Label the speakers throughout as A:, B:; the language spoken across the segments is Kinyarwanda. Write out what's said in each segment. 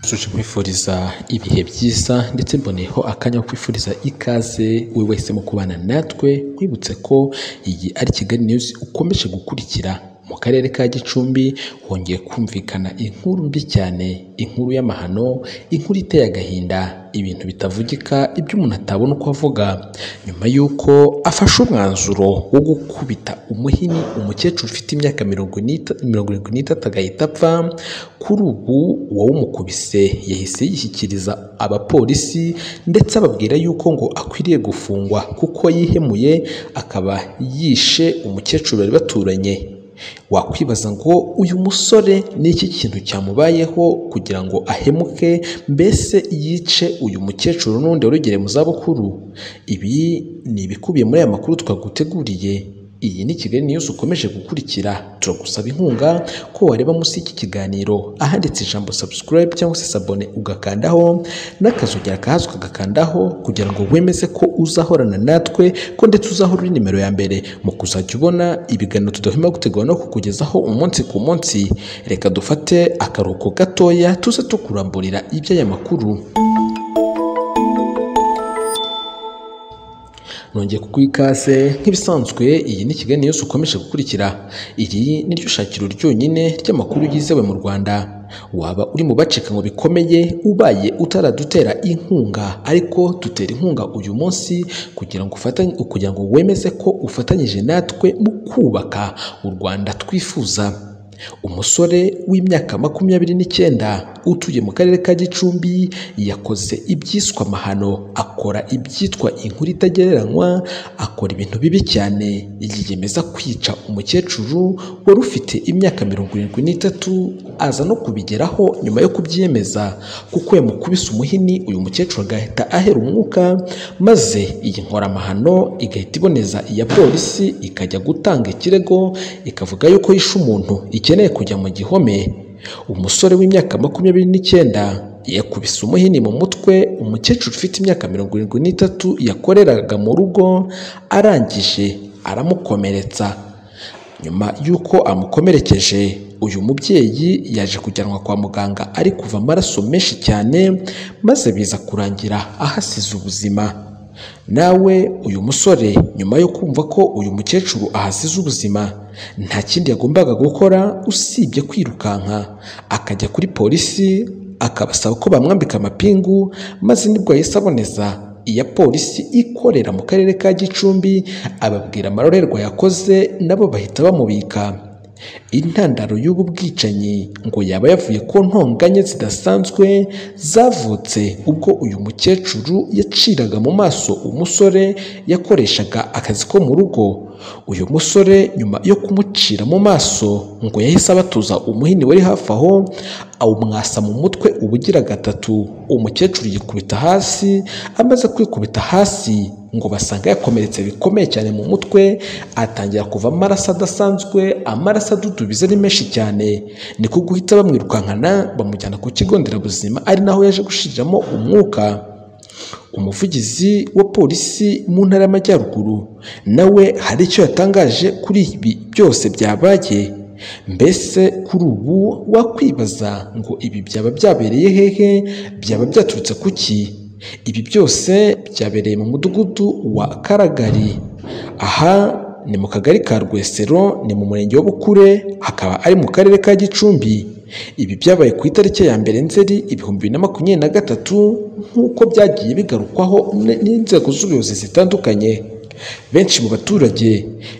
A: nsoje nkwifuriza ibihe byiza ndetse mboneyeho akanya ko kwifuriza ikaze we wese mu kubana natwe nkwibutse ko iyi ari Kigali news ukomeje gukurikira mu karere ka Gicumbi hongeye kumvikana inkuru mbi cyane inkuru y'amahano inkuru iteye agahinda ibintu bitavugika ibyo umuntu atabona uko avuga nyuma y'uko afashe umwanzuro wo gukubita umuhini umukecuru ufite imyaka mirongo n'ita- mirongo irindwi n'itatu agahita apfa kuri ubu uwawumukubise yahise yishyikiriza abapolisi ndetse ababwira yuko ngo akwiriye gufungwa kuko yihemuye akaba yishe umukecuru bari baturanye wakwibaza ngo uyu musore ni iki kintu cyamubayeho kugira ngo ahemuke mbese yice uyu mukecuru n'undi wari ugere mu zabukuru ibi ni ibikubiye muri aya makuru twaguteguriye iyi ni Kigali News ukomeje gukurikira turagusaba inkunga ko wareba munsi y'iki kiganiro ahanditse ijambo subscribe cyangwa se sabone ugakandaho n'akazogera kahazwi ugakandaho kugira ngo wemeze ko uzahorana natwe ko ndetse uzahora uri nimero ya mbere mu kuzajya ubona ibiganiro tudahwema gutegura no kukugezaho umunsi ku munsi reka dufate akaruhuko gatoya tuze tukuramburira iby'aya makuru nongeye kuguha ikaze nk'ibisanzwe iyi ni Kigali News ukomeje gukurikira iri ni ryo shakiro ryonyine ry'amakuru yizewe mu Rwanda waba uri mu bacika ngo bikomeye ubaye utaradutera inkunga ariko dutera inkunga uyu munsi kugira ngo ufatanye kugira ngo wemeze ko ufatanyije natwe mu kubaka u Rwanda twifuza umusore w'imyaka makumyabiri n'icyenda utuye mu karere ka gicumbi yakoze ibyiswe amahano akora ibyitwa inkuru itagereranywa akora ibintu bibi cyane yiyemeza kwica umukecuru wari ufite imyaka mirongo irindwi n'itatu aza no kubigeraho nyuma yo kubyemeza kuko yamukubise umuhini uyu mukecuru agahita ahera umwuka maze iyi nkoramahano igahita iboneza iya polisi ikajya gutanga ikirego ikavuga yuko yishe umuntu ikeneye kujya mu gihome umusore w'imyaka makumyabiri n'icyenda yakubise umuhini mu mutwe umukecuru ufite imyaka mirongo irindwi n'itatu yakoreraga mu rugo arangije aramukomeretsa nyuma y'uko amukomerekeje uyu mubyeyi yaje kujyanwa kwa muganga ari kuva amaraso menshi cyane maze biza kurangira ahasize ubuzima nawe uyu musore nyuma yo kumva ko uyu mukecuru ahasize ubuzima nta kindi yagombaga gukora usibye kwirukanka akajya kuri polisi akabasaba ko bamwambika amapingu maze nibwo yahise aboneza iya polisi ikorera mu karere ka Gicumbi ababwira amarorerwa yakoze nabo bahita bamubika intandaro y'ubu bwicanyi ngo yaba yavuye ku ntonganya zidasanzwe zavutse ubwo uyu mukecuru yaciraga mu maso umusore yakoreshaga akazi ko mu rugo uyu musore nyuma yo kumucira mu maso ngo yahise abatuza umuhini wari hafi aho awumwasa mu mutwe ubugira gatatu umukecuru yikubita hasi amaze kwikubita hasi ngo basanga yakomeretse bikomeye cyane mu mutwe atangira kuva amaraso adasanzwe amaraso adudubiza ari menshi cyane ni ko guhita bamwirukankana bamujyana ku kigo nderabuzima ari naho yaje gushiriramo umwuka umuvugizi wa polisi mu ntara y'amajyaruguru nawe hari icyo yatangaje kuri ibi byose byabaye mbese kuri ubu wakwibaza ngo ibi byaba byabereye hehe byaba byaturutse ku ki ibi byose byabereye mu mudugudu wa karagari aha ni mu kagari ka rwesero ni mu murenge wa bukure hakaba ari mu karere ka gicumbi ibi byabaye ku itariki ya mbere nzeri ibihumbi bibiri na makumyabiri na gatatu nk'uko byagiye bigarukwaho n- n'inzego z'ubuyobozi zitandukanye benshi mu baturage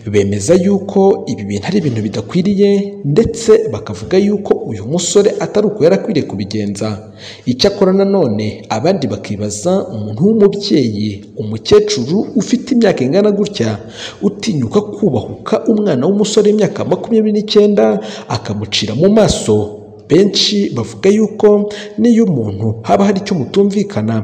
A: bemeza yuko ibi bintu ari ibintu bidakwiriye ndetse bakavuga yuko uyu musore atari uko yari akwiriye kubigenza icyakora nanone abandi bakibaza umuntu w'umubyeyi umukecuru ufite imyaka ingana gutya utinyuka kubahuka umwana w'umusore w'imyaka makumyabiri n'icyenda akamucira mu maso benshi bavuga yuko n'iyo umuntu haba hari icyo mutumvikana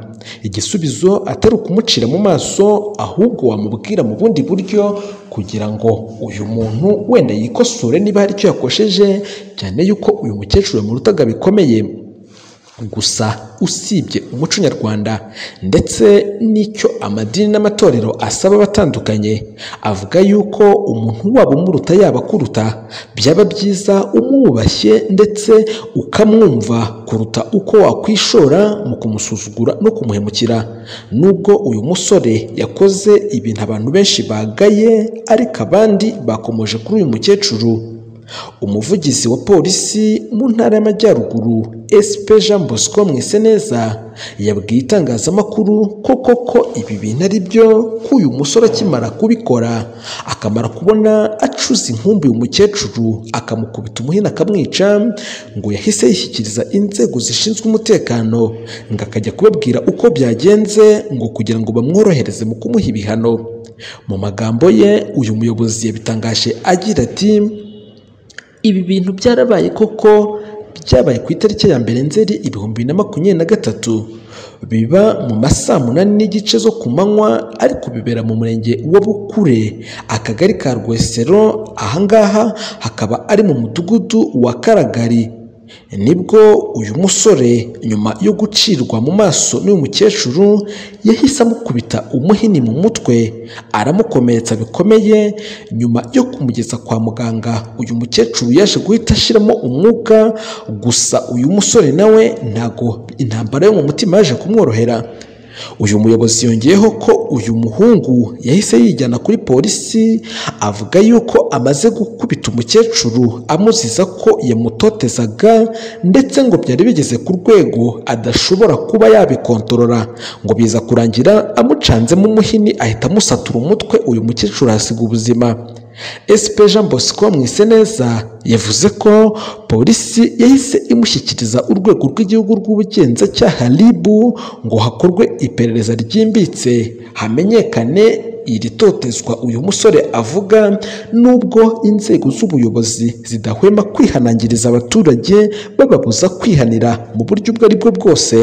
A: igisubizo atari ukumucira mu maso ahubwo wamubwira mu bundi buryo kugira ngo uyu muntu wenda yikosore niba hari icyo yakosheje cyane yuko uyu mukecuru yamurutaga bikomeye gusa usibye umuco nyarwanda ndetse n'icyo amadini n'amatorero asaba abatandukanye avuga yuko umuntu waba umuruta yaba akuruta byaba byiza umwubashye ndetse ukamwumva kuruta uko wakwishora mu kumusuzugura no kumuhemukira nubwo uyu musore yakoze ibintu abantu benshi bagaye ariko abandi bakomoje kuri uyu mukecuru umuvugizi wa polisi mu ntara y'amajyaruguru SP Jean Bosco Mwiseneza yabwiye itangazamakuru ko koko ibi bintu ari byo ko uyu musore akimara kubikora akamara kubona acuze inkumbi uyu mukecuru akamukubita umuhini akamwica ngo yahise yishyikiriza inzego zishinzwe umutekano ngo akajya kubabwira uko byagenze ngo kugira ngo bamworohereze mu kumuha ibihano mu magambo ye uyu muyobozi yabitangaje agira ati ibi bintu byarabaye koko byabaye ku itariki ya mbere nzeri ibihumbi bibiri na makumyabiri na gatatu biba mu masaa munani n'igice zo ku manywa ariko bibera mu murenge wa Bukure akagari ka Rwesero ahangaha hakaba ari mu mudugudu wa Karagari nibwo uyu musore nyuma yo gucirwa mu maso n'uyu mukecuru yahise amukubita umuhini mu mutwe aramukomeretsa bikomeye nyuma yo kumugeza kwa muganga uyu mukecuru yaje guhita ashyiramo umwuka gusa uyu musore nawe ntago intambara yo mu mutima yaje kumworohera uyu muyobozi yongeyeho ko uyu muhungu yahise yijyana kuri polisi avuga yuko amaze gukubita umukecuru amuziza ko yamutotezaga ndetse ngo byari bigeze ku rwego adashobora kuba yabikontorora ngo biza kurangira amucanzemo umuhini ahita amusatura umutwe uyu mukecuru ahasiga ubuzima SP Jean Bosco Mwiseneza yavuze ko polisi yahise imushyikiriza urwego rw'igihugu rw'ubugenzacyaha RIB ngo hakorwe iperereza ryimbitse hamenyekane iri totezwa uyu musore avuga nubwo inzego z'ubuyobozi zidahwema kwihanangiriza abaturage bababuza kwihanira mu buryo ubwo ari bwo bwose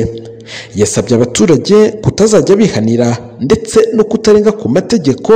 A: yasabye abaturage kutazajya bihanira ndetse no kutarenga ku mategeko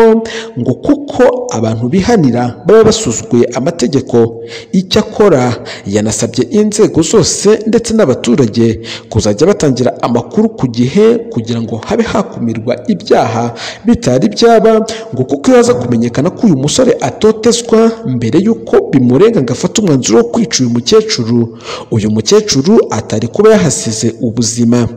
A: ngo kuko abantu bihanira baba basuzuguye amategeko icyakora yanasabye inzego zose ndetse n'abaturage kuzajya batangira amakuru ku gihe kugira ngo habe hakumirwa ibyaha bitari byaba ngo kuko iyo haza kumenyekana ko uyu musore atotezwa mbere y'uko bimurenga ngo afate umwanzuro wo kwica uyu mukecuru uyu mukecuru atari kuba yahasize ubuzima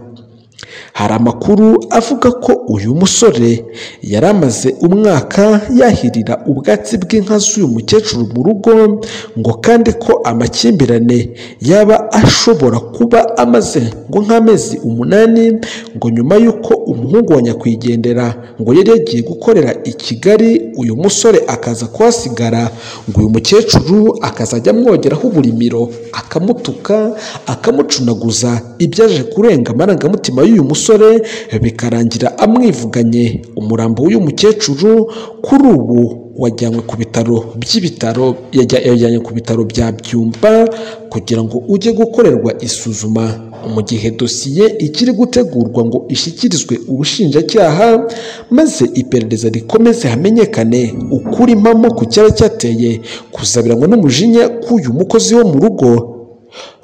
A: hari amakuru avuga ko uyu musore yari amaze umwaka yahirira ubwatsi bw'inka z'uyu mukecuru mu rugo ngo kandi ko amakimbirane yaba ashobora kuba amaze ngo nk'amezi umunani ngo nyuma y'uko umuhungu wa nyakwigendera ngo yari yagiye gukorera i Kigali uyu musore akaza kuhasigara ngo uyu mukecuru akazajya amwogeraho uburimiro akamutuka akamucunaguza ibyaje kurenga amarangamutima y'uyu musore bikarangira amwivuganye umurambo w'uyu mukecuru kuri ubu wajyanywe ku bitaro by'ibitaro yajyanywe ku bitaro bya byumba kugira ngo ujye gukorerwa isuzuma mu gihe dosiye ikiri gutegurwa ngo ishyikirizwe ubushinjacyaha maze iperereza rikomeze hamenyekane ukuri impamo ku cyaba cyateye kuzabiranywa n'umujinya k'uyu mukozi wo mu rugo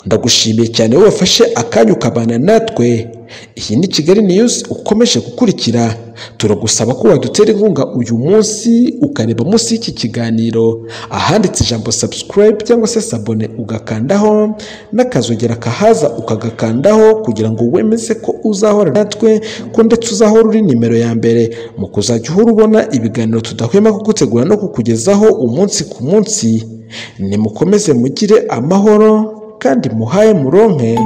A: ndagushimiye cyane wowe wafashe akanya ukabana natwe iyi ni kigali niyuzi ukomeje gukurikira turagusaba ko wadutera inkunga uyu munsi ukareba munsi y'iki kiganiro ahanditse ijambo subscribe cyangwa se sabone ugakandaho n'akazogera kahaza ukagakandaho kugira ngo wemeze ko uzahora natwe ko ndetse uzahora uri nimero ya mbere mu kuzajya uhora ubona ibiganiro tudahwema kugutegura no kukugezaho umunsi ku munsi nimukomeze mugire amahoro kandi muhaye muronke